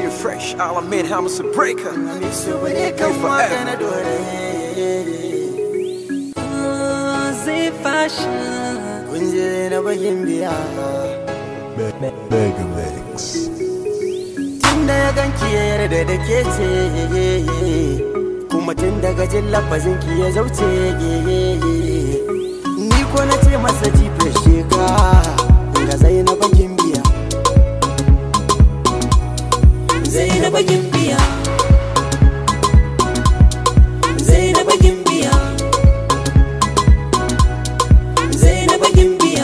fresh, I'll admit how much a breaker. su bane kan waka na dore zai fashion kun je na bagin biya Mega Mix. tun da ya ganki ya yarda da ke ce kuma tun daga jin lafazin ki ya zauce ni ko na ce masa jife sheka ga zainaba gimbiya Zainaba Gimbiya Zainaba Gimbiya Zainaba Gimbiya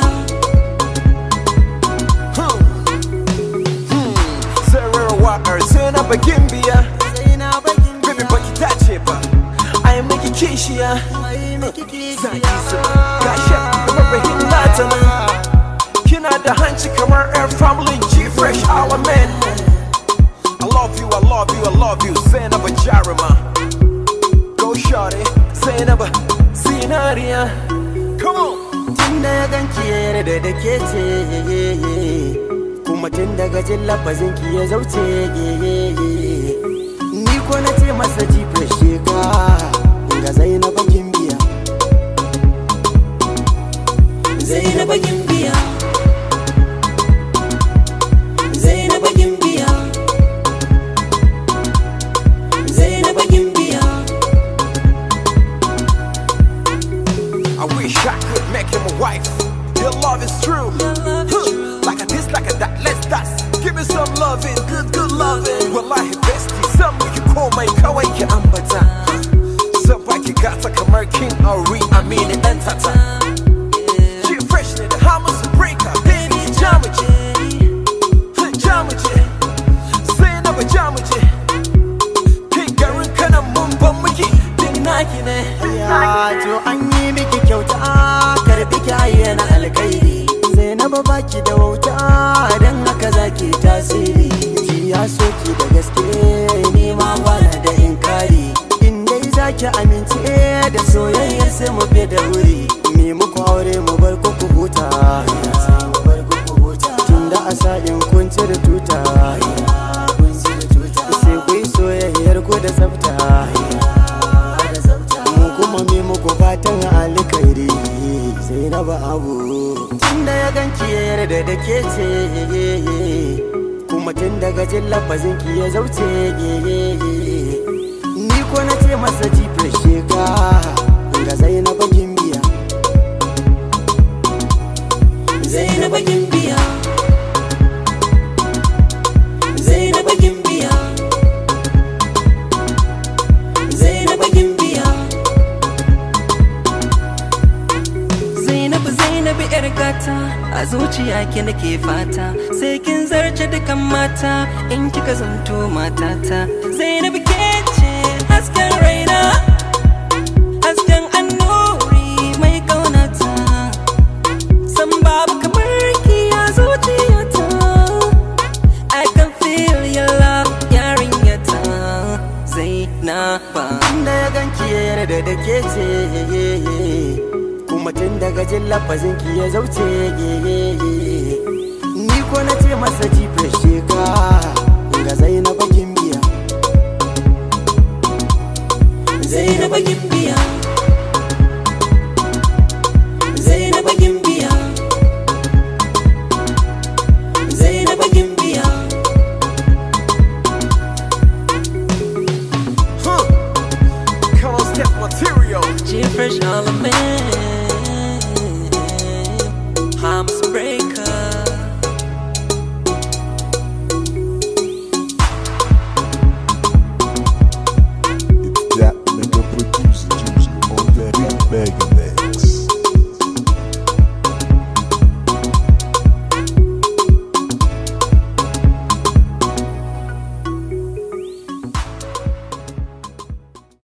Sarah Walker, turn up a Gimbia. zainaba Baby, gimbiya baki dace ba. I am making kishiya. mai miki Zaki kishiya su gashi kamar nata nan. Kina da hanci kamar air family G fresh element. I love you, I love you, I love you. Zainab Jarima. Go shorty, Zainab Sinaria. Come on. tun da ya ganki ya yarda da ke ce kuma tun daga jin lafazin ki ya zauce ni ko na ce masa jife sheka ga zainaba gimbiya Zainaba Gimbiya Zainaba Gimbiya Zainaba Gimbiya I wish I could make him a wife. Your love is true. love is Huh. true. Like a this, like a that, let's dance. Give me some loving, good, good loving. Wallahi bestie, some you call my kawai ki ambata. Some baki gata kamar king Ari, I mean it and tata. She fresh ne da hamus breaker, baby jamaji. Huh, Jamaji, sai na ba jamaji. Kai garin kana mun ban miki, din naki ne. ya to an yi miki kyauta karbi kyaye na alkairi zainaba baki da wauta dan haka zaki tasiri ji ya soki da gaske ni ma bana da inkari in dai zaki amince da soyayyar sai mu fi da wuri me muku aure mu bar ku ku huta tunda a sa'in kun cire tuta sai ku yi soyayyar ku da tsafta mu kuma mi muku fatan alkairi sai na ba abu tunda ya ganki ya yarda da ke ce kuma tun daga jin lafazin ki ya zauce ni ko na ce masa jife sheka ga zainaba gimbiya Zainaba Gimbiya Zainaba Gimbiya Zainaba Gimbiya Zainabu Zainabu yar gata a zuciya ki nake fata sai kin zarce dukan mata in kika zanto matata Zainabu ke ce hasken raina hasken annuri mai kaunata san babu kamar ki a zuciyata I can feel your love yarinyata Zainaba tunda ya ganki ya yarda da ke ce kuma tun daga jin lafazin ki ya zauce ni ko na ce masa jife sheka ga zainaba gimbiya Zainaba Gimbiya Zainaba Gimbiya Zainaba Gimbiya Huh. Come on, step material. G Fresh All Man